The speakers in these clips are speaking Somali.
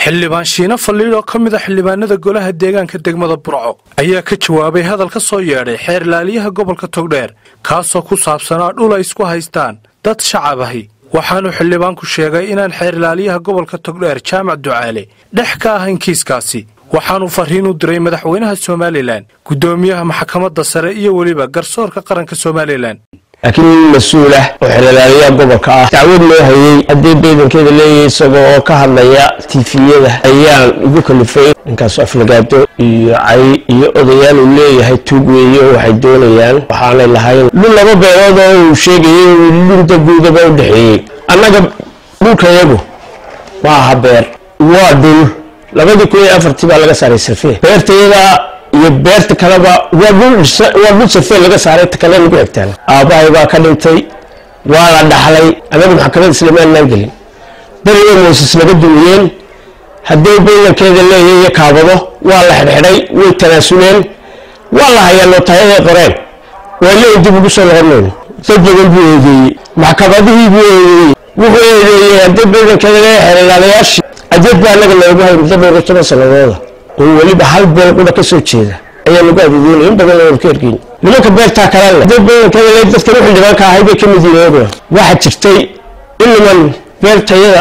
xildhibaan shiina faliid oo ka mid a xildhibaanada golaha deegaanka degmada burco ayaa ka jawaabay hadal ka soo yeedhay xeer laaliyaha gobolka togdheer kaasoo ku saabsanaa dhul ay isku haystaan dad shacab ahi waxaanuu xildhibaanku sheegay inaan xeer laaliyaha gobolka togdheer jaamac ducaale dhex ka ahayn kiiskaasi waxaanuu farriin u diray madaxweynaha somalilan guddoomiyaha maxkamadda sare iyo weliba garsoorka qaranka somalilan laakiin nin mas-uul ah oo xeelalaaliyaha gobolka ah dacwad loo hayey haddii baydankeeda leeyahay isagoo oo ka hadlaya tifiyada ayaan igu kalifay ninkaas aflagaado iyo cay iyo odayaal uu leeyahay tuug weeye waxay doonayaan waxaanay lahayn dhul laba beelood oo uu sheegayay dhulda guudaba u dhexeeyey annaga dhulkayagu ma aha beer waa dhul labadii kun iyo afartii baa laga saaray sarfe beertayada iyo beerta kaleba waa dhul sarfe laga saaray ta kale lagu xigtaan aabbahay baa ka dhintay waa la dhaxlay anagu maxkamadda islaamaanaan gelin beriga mooses laga dumiyeen haddii baylankeeda leeyahay iyo kaabado waa la xidhxidhay way tanaasuleen waa la hayaa nootayaday qoreen waa leeyi dib ugu soo noqonayno dad badan buu eedeeyey maxkamadihii buu eedeeyey wuxuu eedeeyey haddii baylankeeda leeyahay xeelalaalayaashii adeed baa anaga loogu hay muddo dhowr iyo toban sanadooda oo weliba hal beel qudha ka soo jeeda ayaa lagu adeedeynaya in badan oo ka ergeyn nimanka beertaa kale leh dad badankeeda le dadkan u xildhibaanka ahay bay ka mid yihiin oduna waxaa jirtay in niman beertayada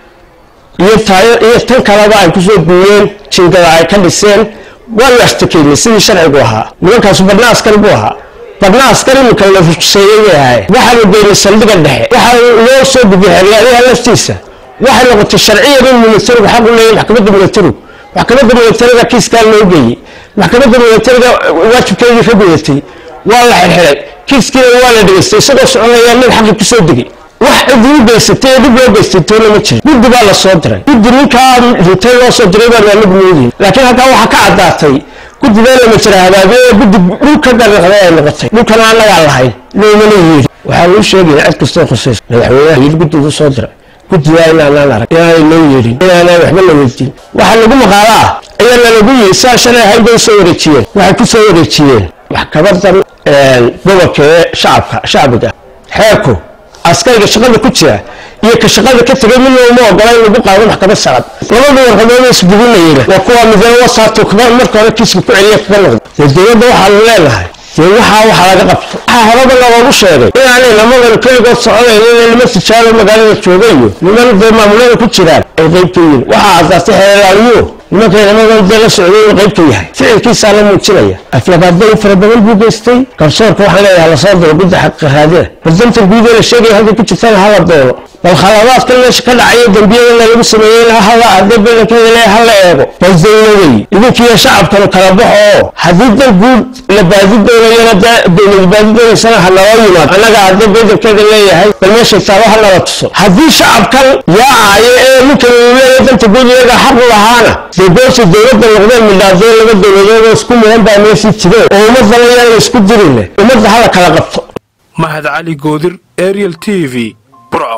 iyo taayo iyo tan kaleba ay kusoo duuyeen jingada ay ka dhiseen waanu ashtakeynay sidii sharcigu ahaa nimankaasu badna askari buu ahaa badna askari iminka la ruseeyey bay ahay waxaanu geynay saldhiga dhexe waxaa loo soo gudbiyay xeryaadaha laftiisa waxay noqotay sharciyan in militarigu xaq u leeyahy maxkamadda militarigu maxkamadda militariga kiiskaa loo geeyey maxkamadda militariga waajibkeedii ka gudatay waa la xirxiray kiiskiina waa la dhegaystay isagoo soconaya nin xaqi kusoo degay wax cidii u geysatay ee dhib loo geystay toona ma jirin guddi baa la soo diray guddi ninkaa rintay loo soo diray baan anagu moodihin laakiin halkaa waxaa ka caddaatay guddigaa lama jira habaabiye ee guddi dhulka dariiqday ay noqotay dhulkana annagaan lahayn loomana yeedhi waxaa uu sheegaya cid kastoo khusaysa madaxweynaha yidhi guddigu soo diray guddigaa inaanaan arag inaanay loo yeedhin inaanay waxba la weydiin waxaa lagu maqaalo ah ayaa lalagu yiri saa shalay ahayd bay soo wareejiyeen waxay ku soo wareejiyeen maxkamadan gobolka ee shacabka shacbiga xeerku askariga shaqada ku jira iyo ka shaqada ka tegay midna uma ogola in lagu qaado maxkamad sacad labada warqadood isbugunayeyna waa kuwa midna wasaato marka hore kiiska ku celiya kaga noqdo dee dowladda waxaanu leenahay dee waxaa waxa laga qabto waxaa horaba loogu sheegay inaanay lamadan keligood soconayn inay lama tijaalo magaalada jooga iyo niman dee maamulada ku jiraan ay qayb ka yihiin waxaa caddaatay xeelaaliyuhu nimankay lamadan dee la socday inuu qayb ka yahay ficilkiisaa la muujinaya aflabaaday fara badan buu geystay garsoorka waxaan leeyahay lasoo diro gudda xaqiqaraadina bardanta guud ee la sheegaya halkay ku jirtaan hala doono bal khalaadaadkan meesha ka dhacaya dembiyadana lagu sameeyey hala haddii badankeeda le hala eego bal dawladey idinkiiyo shacabkanu kala baxo oo haddii dan guud la baadi doonayana dowlad baadi doonaysana ha naloo yimaado annaga haddii badankeeda leeyahay bal meeshay taalo ha nala tuso haddii shacabkan yaacaayo ee ninkan uu leeyahay danta guud iyaga xaq u lahaana dee goorsi dowladda noqdeen midhaadeen laba dowladood oo isku mudan baa meeshii jireen oo ummadana yaan la isku dirinle ummadda hala kala qabto mahad cali goodir ariel t v burco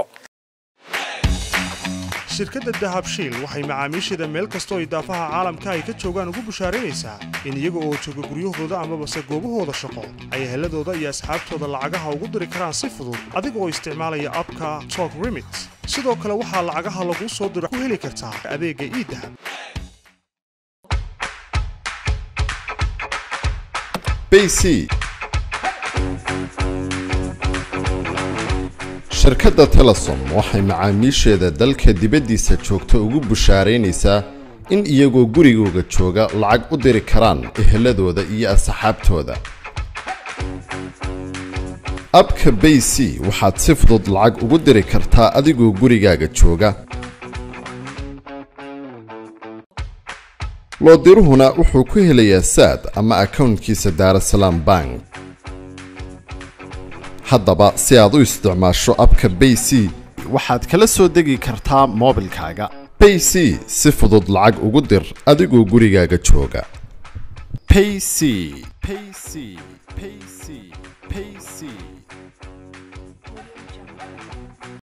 shirkadda dahabshiil waxay macaamiisheeda meel kastoo idaafaha caalamka ay ka joogaan ugu bushaaraynaysaa in iyaga oo jooga guryahooda amabase goobahooda shaqo ay heladooda iyo asxaabtooda lacagaha ugu diri karaan si fudud adiga oo isticmaalaya abka tok remit sidoo kale waxaa lacagaha laguu soo diro ku heli kartaa adeegga iidahab bc shirkadda telesom waxay macaamiisheeda dalka dibaddiisa joogta ugu bushaaraynaysaa in iyagoo gurigooga jooga lacag u diri karaan eheladooda iyo asxaabtooda abka bay c waxaad si fudud lacag ugu diri kartaa adigoo gurigaaga jooga loodiruhuna wuxuu ku helayaa saad ama akownkiisa daarasalaam bank haddaba si aad u isticmaasho abka bay c waxaad kala soo degi kartaa moobilkaaga bay c si fudud lacag ugu dir adigoo gurigaaga jooga payc payc payc payc